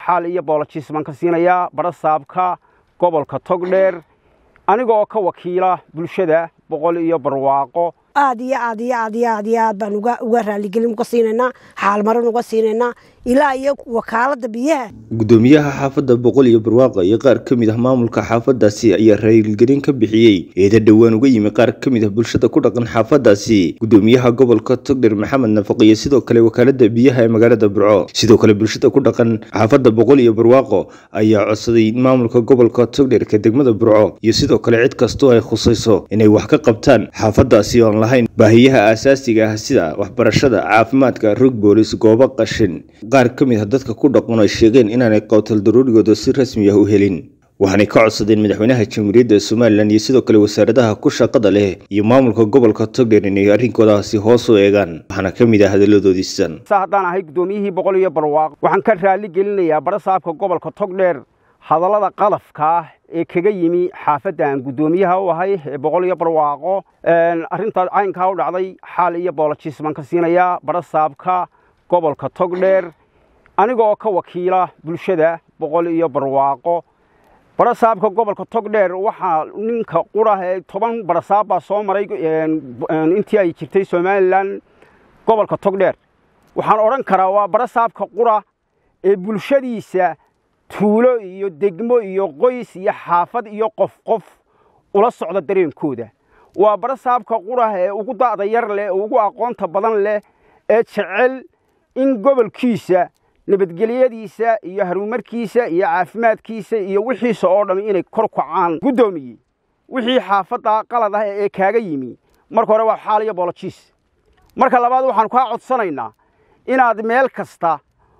xaal iyo boolojis baan ka siinayaa barasaabka gobolka togdheer aniga oo ka wakiila bulshada boqol iyo barwaaqo aad iyo aad iyo aad iyo aad iyo aad baan uga uga raaligelin uga siinaynaa xaalmarin uga siinaynaa ilaa iyo wakaalada biyaha gudoomiyaha xaafadda boqol iyo barwaaqa iyo qaar ka mid ah maamulka xaafadaasi ayaa raaligelin ka bixiyey eeda dhowaan uga yimi qaar ka mid ah bulshada ku dhaqan xaafadaasi gudoomiyaha gobolka togdher maxamed nafaq iyo sidoo kale wakaalada biyaha ee magaalada burco sidoo kale bulshada ku dhaqan xaafadda boqol iyo barwaaqo ayaa codsaday in maamulka gobolka togdherka degmada burco iyo sidoo kale cid kastoo ay khusayso inay wax ka qabtaan xaafadaasi oo aan lahayn baahiyaha aasaasiga ah sida waxbarashada caafimaadka rog boolis goobo qashin qaar ka mid ah dadka ku dhaqan ay sheegeen inaanay qowtal daruurigooda si rasmi ah u helin waxaanay ka codsadeen madaxweynaha jamhuuriyadda somalilan iyo sidoo kale wasaaradaha ku shaqada leh iyo maamulka gobolka togdher inay arrinkoodaasi hoos u eegaan waxaana ka mid ah hadalladoodii sidan sa haddaan ahay guddoomiyihii boqol iyo barwaaqo waxaan ka raali gelinayaa barasaabka gobolka togdheer hadallada qalafka ah ee kaga yimi xaafadda aan guddoomiyaha u ahay ee boqol iyo barwaaqo arrintaa caynkaa u dhacday xaal iyo boolojis baan ka siinayaa barasaabka gobolka togdheer aniga oo ka wakiila bulshada boqol iyo barwaaqo barasaabka gobolka togdheer waxaa ninka qura ee toban barasaab baa soo maray intii ay jirtay somalilan gobolka togdheer waxaan odhan karaa waa barasaabka qura ee bulshadiisa tuulo iyo degmo iyo qoys iyo xaafad iyo qof qof ula socda dareenkooda waa barasaabka qurah ee ugu da'da yar leh ee ugu aqoonta badan leh ee jecel in gobolkiisa nabadgelyadiisa iyo harumarkiisa iyo caafimaadkiisa iyo wixiisa oo dhammi inay kor kacaan guddoomiye wixii xaafadda qalad ah ee kaaga yimi marka hore waa xaal iyo boolojiis marka labaad waxaanu kaa codsanaynaa inaad meel kasta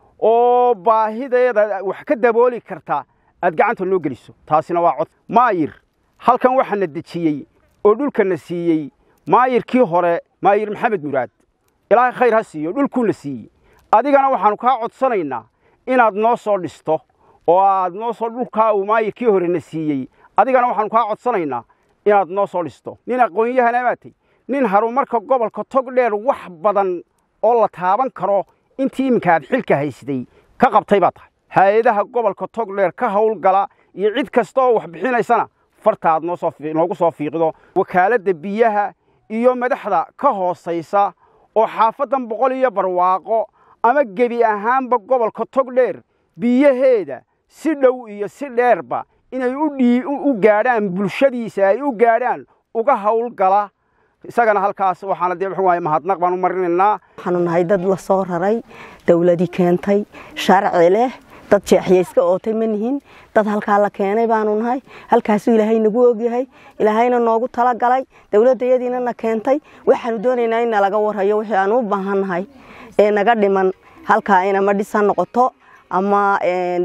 oo baahideeda wax ka dabooli karta aad gacanta noo geliso taasina waa cod maayir halkan waxaana dejiyey oo dhulkana siiyey maayirkii hore maayir maxamed muraad ilaahay khayr ha siiyo dhulkuuna siiyey adigana waxaannu kaa codsanaynaa inaad noo soo dhisto oo aad noo soo dhulkaa uu maayirkii horena siiyey adigana waxaannu kaa codsanaynaa inaad noo soo dhisto nin aqoon-yahana maatay nin harumarka gobolka togdheer wax badan oo la taaban karo intii iminka aad xilka haysday ka qabtay baa tahay hay-adaha gobolka togdheer ka howlgala iyo cid kasta oo wax bixinaysana farta aad noogu soo fiiqdo wakaaladda biyaha iyo madaxda ka hoosaysa oo xaafaddan boqol iyo barwaaqo ama gebi ahaanba gobolka togdheer biyaheeda si dhow iyo si dheerba inay u gaadhaan bulshadiisa ay u gaadhaan uga howlgala isagana halkaas waxaana dee muxuu waaye mahadnaq baan u marinaynaa waxaanu nahay dad la soo raray dawladii keentay sharci leh dad jeexyayska ootay ma nihin dad halkaa la keenay baanu nahay halkaasuu ilaahay nagu ogyahay ilaahayna noogu talagalay dawladdayadiina na keentay waxaanu doonaynaa in nalaga warhayo wixii aanu u baahannahay ee naga dhiman halkaa inama dhis ha noqoto ama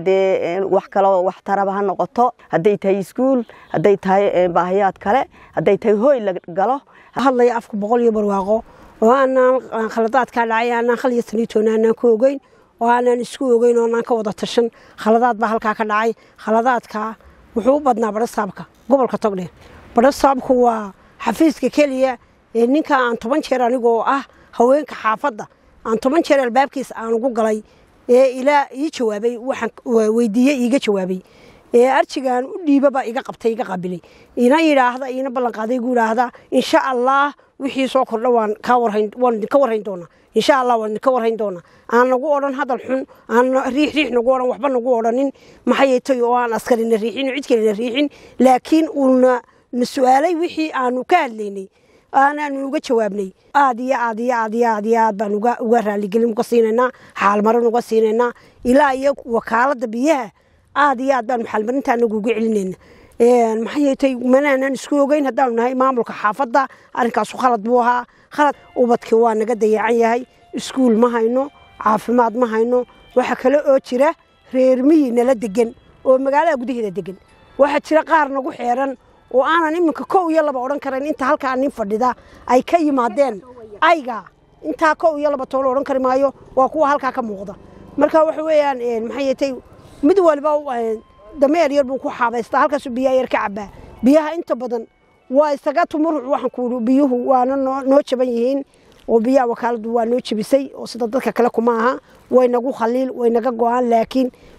dee wax kaloo waxtaraba ha noqoto hadday tahay iskuul hadday tahay baahiyaad kale hadday tahay hooy la galo hadlaya afka boqol iyo barwaaqo oo aanaan khaladaadkaa dhacay aanaan khal iyo taniitoona aanaan ku ogeyn oo aanaan isku ogeyn oo aanaan ka wada tashan khaladaad baa halkaa ka dhacay khaladaadkaa wuxuu u badnaa badhasaabka gobolka togdheer badhasaabku waa xafiiska keliya ee ninka aan toban jeer anigoo ah haweenka xaafadda aan toban jeer albaabkiisa aan ugu galay ee ilaa ii jawaabay waxaan weydiiyey iiga jawaabay ee arjigaan u dhiibaba iga qabtay iga qabilay ina yidhaahda ina ballanqaaday igu yidhaahda insha allah wixii soo kordha waan kaa warhayn waan idinka warhayn doonaa insha allah waan idinka warhayn doonaa aan nagu odhan hadal xun aan riix riix nagu odhan waxba nagu odhanin maxay tay oo aan askarina riixin cid kalena riixin laakiin uuna na su-aalay wixii aanu ka hadlaynay aanaanu uga jawaabnay aad iyo aad iyo aad iyo aad iyo aad baan uga uga raaligelin uga siinaynaa xaalmarin uga siinaynaa ilaa iyo wakaaladda biyaha aad iyo aad baan maxalmarinta anagu uga celinayna maxay yeetay manaanan isku ogeyn haddaanu nahay maamulka xaafadda arrinkaasu khalad buu ahaa khalad ubadkii waa naga dayacan yahay iskuul ma hayno caafimaad ma hayno waxa kale oo jira reer miyi nala degan oo magaalada gudaheeda degan waxaa jira qaar nagu xeeran oo aanan iminka kow iyo laba odhan karayn inta halkaa nin fadhida ay ka yimaadeen ayga intaa kow iyo laba toolo odhan kari maayo waa kuwa halkaa ka muuqda marka waxa weeyaan maxay yeetay mid waliba dameer yar buu ku xaabaystaa halkaasuu biyaha yar ka cabaa biyaha inta badan waa isaga tumuruc waxaan ku biyuhu waana noo jaban yihiin oo biyaha wakaaladdu waa noo jebisay oo sida dadka kale kuma aha way nagu khaliil way naga go-aan laakiin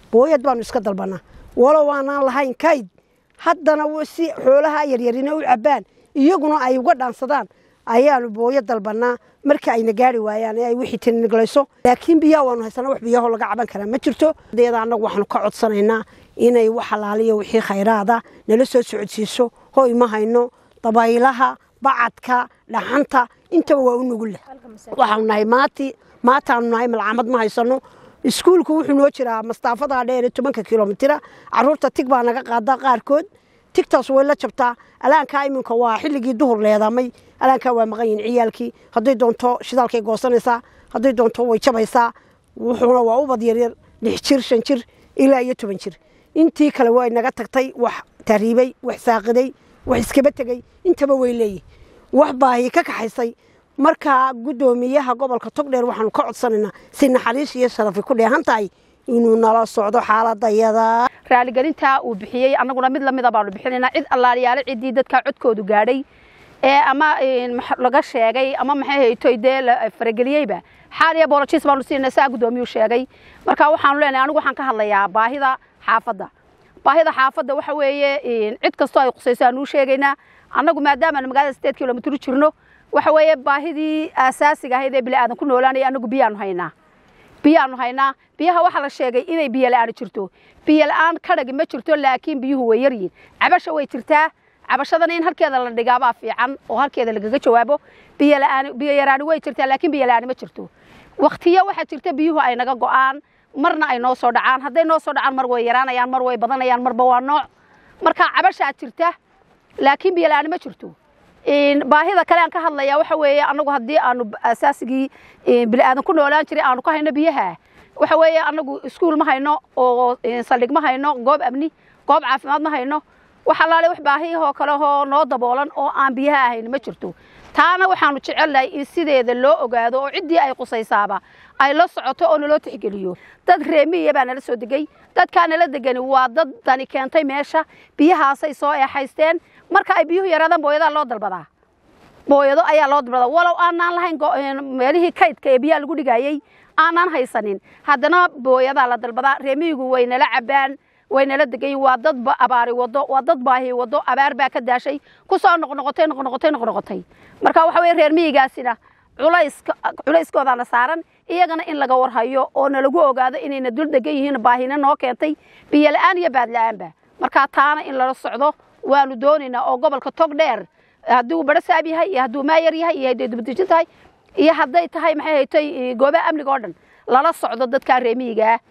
booyad baanu iska dalbanaa walow aanaan lahayn kayd haddana si xoolaha yaryarina u cabbaan iyaguna ay uga dhaansadaan ayaanu booyo dalbanaa marka ayna gaari waayaan ee ay wixii tiniglayso laakiin biyaha waanu haysanaa wax biyaho laga caban karaa ma jirto deeda annagu waxaanu ka codsanaynaa inay wax halaaliyo wixii khayraada nala soo socodsiiso hoy ma hayno dabaylaha bacadka dhaxanta intaba waa u nugul leh waxaanu nahay maati maataanu nahay malcamad ma haysano iskuulku wuxuu noo jiraa mastaafadaa dheer ee tobanka kilomitira caruurta tig baa naga qaadaa qaarkood tigtaas way la jabtaa alaankaa iminka waa xilligii duhur leedamay alaankaa waa maqan yihin ciyaalkii hadday doonto shidaalkay goosanaysaa hadday doonto way jabaysaa wuxuuna waa ubad yaryar lix jir shan jir ilaa iyo toban jir intii kale way naga tagtay wax tariibay wax saaqiday wax iskaba tegey intaba way leeyihin wax baahi ka kaxaysay markaa guddoomiyaha gobolka togdheer waxaanu ka codsanaynaa si naxariis iyo sharafi ku dheehan tahay inuu nala socdo xaaladayada raaligelintaa uu bixiyey annaguna mid lamida baanu bixinaynaa cid allaaliyaale ciddii dadkaa codkoodu gaadhay ee ama laga sheegay ama maxay haytoy dee la farageliyeyba xaal iyo boolojis baanu siinay saa guddoomiyuu sheegay marka waxaanu leenahay anigu waxaan ka hadlayaa baahida xaafadda baahida xaafadda waxa weeye cid kastoo ay qusayso aanu u sheegaynaa annagu maadaamaanu magaalada sideed kilomitr u jirno waxa weeye baahidii aasaasiga ahayd ee bini'aadan ku noolaanaya annagu biyaanu haynaa biyaanu haynaa biyaha waxaa la sheegay inay biyo la'aan jirto biyo la'aan kadhagi ma jirto laakiin biyuhu way yaryihin cabasha way jirtaa cabashadana in halkeeda la dhigaabaa fiican oo halkeeda lagaga jawaabo biyo la'aan biyo yaraani way jirtaa laakiin biyo la'aani ma jirto waktiyo waxaa jirta biyuhu ay naga go'aan marna ay noo soo dhacaan hadday noo soo dhacaan mar way yaraanayaan mar way badanayaan marba waa nooc marka cabashaa jirta laakiin biyo la'aani ma jirto baahida kale aan ka hadlaya waxa weeye annagu haddii aanu asaasigii bini'aadan ku noolaan jiray aanu ka hayno biyaha waxa weeye annagu iskuul ma hayno oo saldhig ma hayno goob amni goob caafimaad ma hayno wax allaale wax baahiyahoo kalehoo noo daboolan oo aan biyaha ahayn ma jirto taana waxaanu jecelnahay in sideeda loo ogaado oo ciddii ay qusaysaaba ay la socoto oo naloo tixgeliyo dad reemiya baa nala soo degay dadkaa nala degani waa dad dani keentay meesha biyahaasay soo eexaysteen marka ay biyuhu yaraadaan booyadaa loo dalbadaa booyado ayaa loo dalbadaa walow aanaan lahayn meelihii kaydka ee biyaha lagu dhigayey aanaan haysanin haddana booyadaa la dalbadaa reemiyigu way nala cabbaan way nala degayin waa dad abaari wado waa dad baahi wado abaar baa ka daashay ku soo noqnoqotay noqnoqotay noqnoqotay marka waxa weye reer miyigaasina culayska culayskoodaana saaran iyagana in laga warhayo oo nalagu ogaado inayna dul degan yihiin baahina noo keentay biyo la'aan iyo baad la'aanba markaa taana in lala socdo waanu doonaynaa oo gobolka tog dheer hadduu barasaab yahay iyo hadduu maayar yahay iyo hadday dubadejin tahay iyo hadday tahay maxay haytay goobaha amniga oo dhan lala socdo dadkaa reemiyigaa